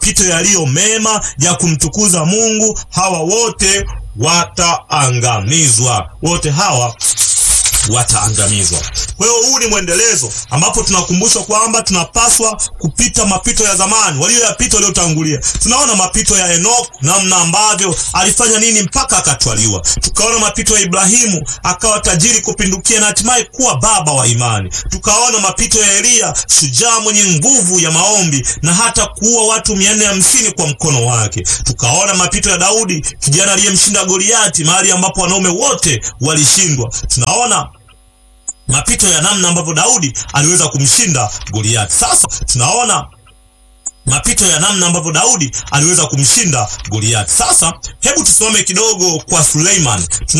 mapito yaliyo mema ya kumtukuza Mungu, hawa wote wataangamizwa. Wote hawa wataangamizwa. Kwa hiyo huu ni mwendelezo ambapo tunakumbushwa kwamba tunapaswa kupita mapito ya zamani walioyapita waliotangulia. Tunaona mapito ya Enoch, namna ambavyo alifanya nini mpaka akatwaliwa. Tukaona mapito ya Ibrahimu, akawa tajiri kupindukia na hatimaye kuwa baba wa imani. Tukaona mapito ya Eliya, shujaa mwenye nguvu ya maombi na hata kuua watu mia nne hamsini kwa mkono wake. Tukaona mapito ya Daudi, kijana aliyemshinda Goliati, mahali ambapo wanaume wote walishindwa. Tunaona mapito ya namna ambavyo Daudi aliweza kumshinda Goliati. Sasa tunaona mapito ya namna ambavyo Daudi aliweza kumshinda Goliati. Sasa hebu tusimame kidogo kwa Suleiman.